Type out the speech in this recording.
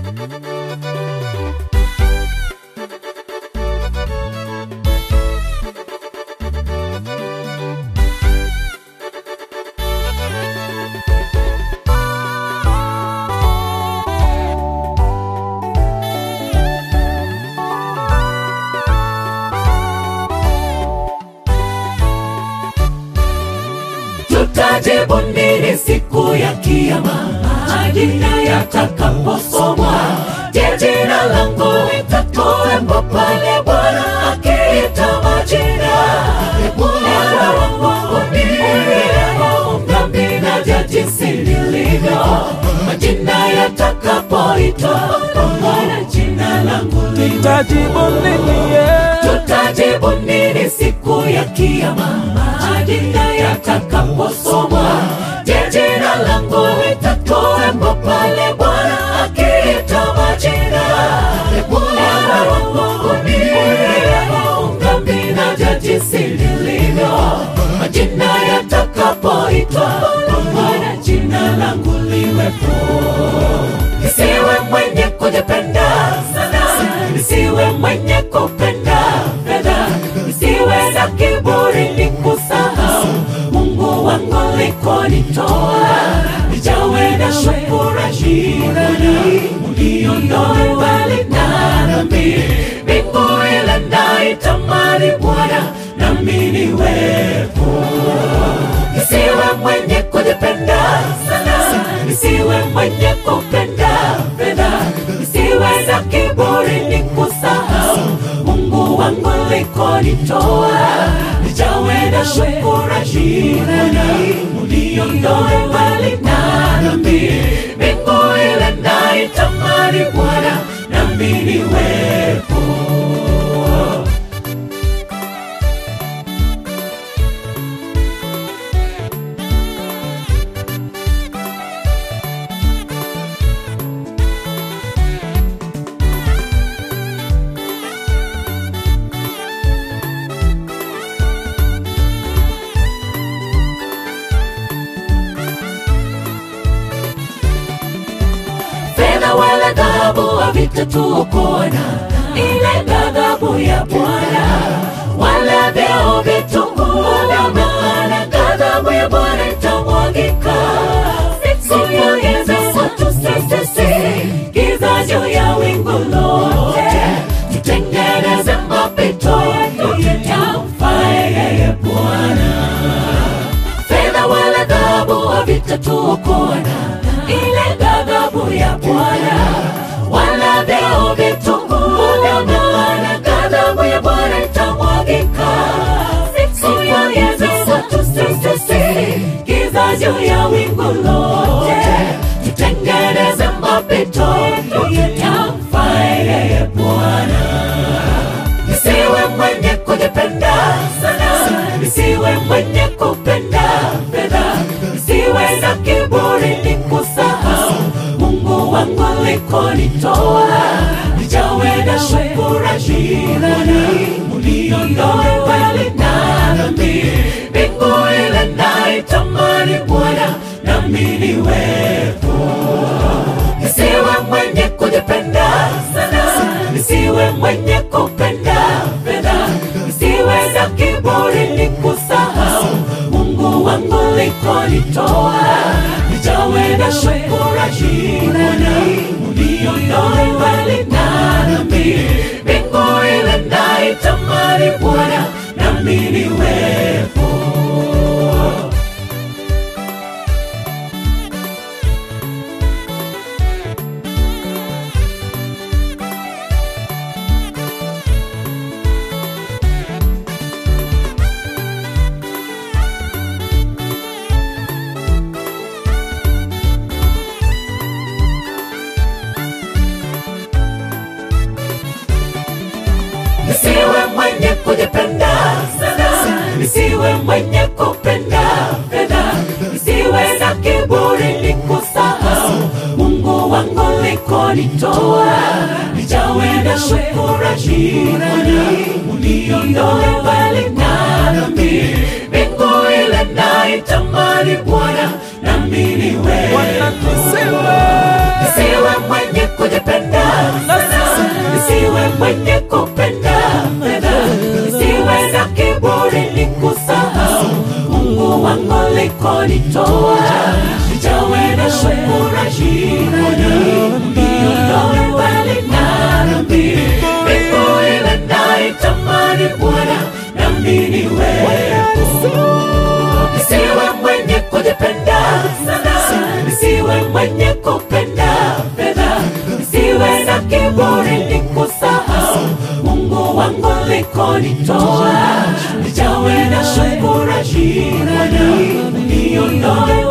tutajibu nini siku ya kiyama majina yatakaposomwa je jina langu litatoembo pale bwana akiita majina bwana wangu niuleo dhambi na ja jinsi lilivyo majina yatakapoitwa kwa maana jina langu liwe tajibu nini ye tutajibu nini siku ya kiyama majina yatakaposomwa je jina langu litatoembo pale bwana akiita majina bwana wangu niuleo dhambi na ja jinsi lilivyo majina yatakapoitwa kwa maana jina langu liwepo nisiwe mwenye kujipenda sana, nisiwe mwenye kupenda fedha, nisiwe na kiburi ni kusahau Mungu wangu likonitoa, nijawe na shukurani uliondoe mbali na dhambi, mbingu ile naitamani Bwana, nami niwepo nisiwe mwenye kujipenda sana, nisiwe mwenye kupenda fedha, nisiwe na kiburi ni kusahau Mungu wangu likonitoa, nijawe na shukurani uliondoe mbali na dhambi, mbingu ile naitamani Bwana, nami niwepo fedha wala dhahabu havitatuokoa ile ghadhabu ya Bwana, wala vyeo vitungua, maana ghadhabu ya Bwana itamwagika siku ya giza watu sisi, giza juu ya wingu lote, tutengeneze mapito yetu yamfae yeye Bwana fedha wala dhahabu havitatuokoa ile ghadhabu ya Bwana, wala vyeo vitungua, maana ghadhabu ya Bwana itamwagika siku ya giza watu sisi, giza juu ya wingu lote, tutengeneze mapito yetu yamfae yeye Bwana nisiwe mwenye kujipenda sana, nisiwe mwenye kupenda fedha, nisiwe na kiburi ni kusahau Mungu wangu likonitoa, nijawe na shukurani uliondoe mbali na dhambi, mbingu ile naitamani Bwana, nami niwepo nisiwe mwenye kujipenda sana, nisiwe mwenye kupenda fedha, nisiwe na kiburi ni kusahau Mungu wangu likonitoa, nijawe na shukurani uliondoe mbali na dhambi, mbingu ile naitamani Bwana, nami niwepo nisiwe mwenye kujipenda sana, nisiwe mwenye kupenda fedha, nisiwe na kiburi ni kusahau Mungu wangu likonitoa, nijawe na shukurani uliondoe mbali na dhambi, mbingu ile naitamani Bwana, nami niwepo Bwana nisiwe nisiwe mwenye kujipenda kujipenda sana, nisiwe mwenye kupenda fedha, nisiwe na kiburi nikusahau Mungu wangu likonitoa, nijawe na shukurani Bwana, uniondoe